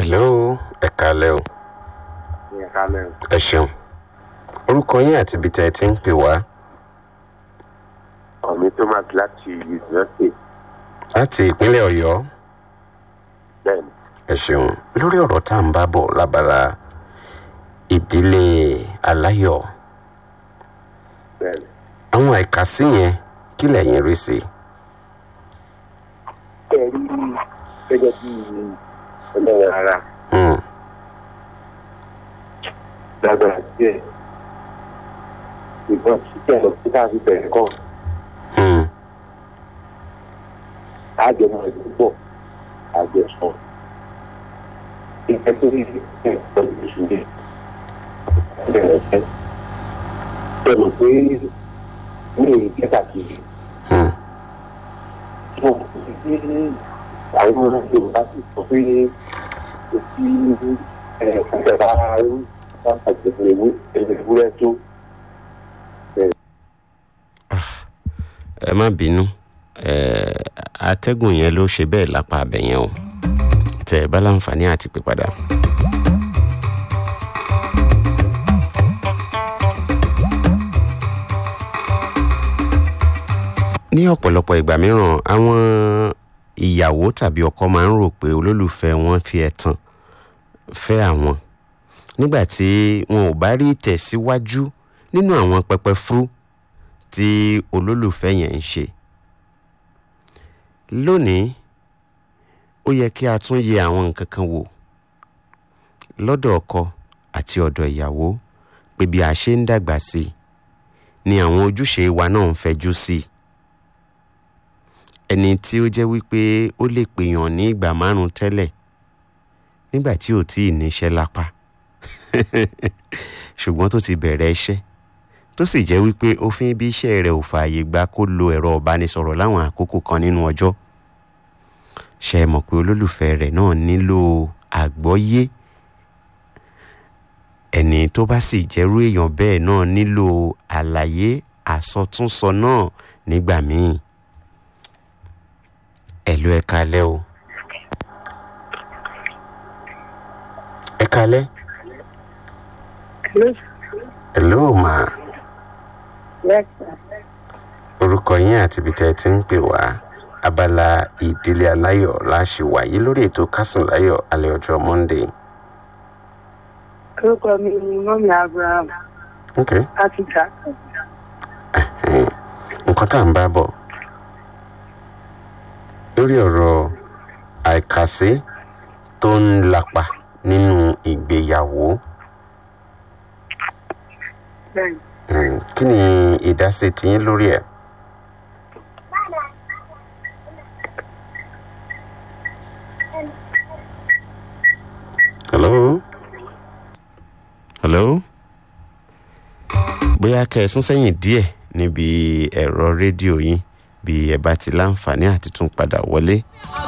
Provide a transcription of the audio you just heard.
hello ẹ kálẹ́ o Ìyẹn kálẹ̀ o. ẹ ṣeun orúkọ yín àti ibi tẹ́ ẹ ti ń pè wá Ọ̀mí Thomas láti University. láti ìpínlẹ̀ ọ̀yọ́ Bẹ́ẹ̀ni, ẹ ṣeun lórí ọ̀rọ̀ tá à ń bá bọ̀ lábala ìdílé aláyọ̀ bẹ́ẹ̀ni. àwọn àìkásí yẹn kí lẹ̀yin rí sí i. Ẹ rí gẹ́gẹ́ bí ẹlẹ́rìn ara Hmm, lágbára díẹ̀. Ìbọn ṣíṣẹ́ lọ sí káàfin bẹ̀rẹ̀ kọ́. hmm, Àjọmọ̀ ìlú pọ̀. Àjọsọ. Ìfẹ́ tó rí ẹ̀ pẹ̀lú ìṣúlẹ̀. Bẹ̀rẹ̀ fẹ́. Bẹ̀rẹ̀ pé ní ìjẹ́ kàkiri. hmm, àwọn yorùbá sì sọ pé kò sí ìjọba àgbẹ̀wò ewúrẹ́ tó ẹ má bínú ẹ atẹ́gùn yẹn ló ṣe bẹ́ẹ̀ lápá abẹ yẹn o tẹ ẹ bá láǹfààní àti pè padà. ní ọ̀pọ̀lọpọ̀ ìgbà mìíràn àwọn ìyàwó tàbí ọkọ máa ń rò pé olólùfẹ́ wọn fi ẹ̀tàn fẹ́ àwọn nígbà tí wọn ò bá rí ìtẹ̀síwájú nínú àwọn pẹpẹ fúrú tí olólùfẹ́ yẹn ń ṣe. lónìí ó yẹ kí a tún yẹ àwọn nǹkan kan wò lọ́dọ̀ ọkọ àti ọ̀dọ̀ ìyàwó pé bí a ṣe ń dàgbà sí i ni àwọn ojúṣe wa náà ń fẹjú sí i. ẹni tí ó jẹ́ wípé ó lè pèèyàn ní ìgbà márùn-ún tẹ́lẹ̀ nígbà tí ò tíì níṣẹ́ lápá ṣùgbọ́n tó ti bẹ̀rẹ̀ iṣẹ́ tó sì jẹ́ wípé òfin bí iṣẹ́ rẹ̀ ò fààyè gba kó lo ẹ̀rọ ìbánisọ̀rọ̀ láwọn àkókò kan nínú ọjọ́ ṣe é mọ̀ pé olólùfẹ́ rẹ̀ náà nílò àgbọ́yé ẹni tó bá sì jẹ́rú èèyàn bẹ́ẹ̀ náà nílò àlàyé àsọtúnsọ náà nígbà míì ẹ̀lú ẹ kalẹ́ o ẹ kalẹ́ ẹ̀lú màá Yes, sir. orúkọ yín àti ibi tẹ́ ẹ ti ń pè wá abala ìdílé aláyọ̀ láṣẹ wáyé lórí ètò kásùn láyọ̀ alẹ́ ọjọ́ monday. Orúkọ mi ni Mọ́mí Abraham ok láti jà. ẹhẹ́n. nǹkan tá à ń bá bọ̀ lórí ọ̀rọ̀ àìkàsí tó ń lapa nínú ìgbéyàwó Bẹ́ẹ̀ni. Hmm, kí ni ìdásí tiyín lórí ẹ̀. hello hello bóyá kẹ́ ẹ sún sẹ́yìn díẹ̀ níbi ẹ̀rọ rédíò yín bí ẹ bá ti láǹfààní àti tún padà wọlé.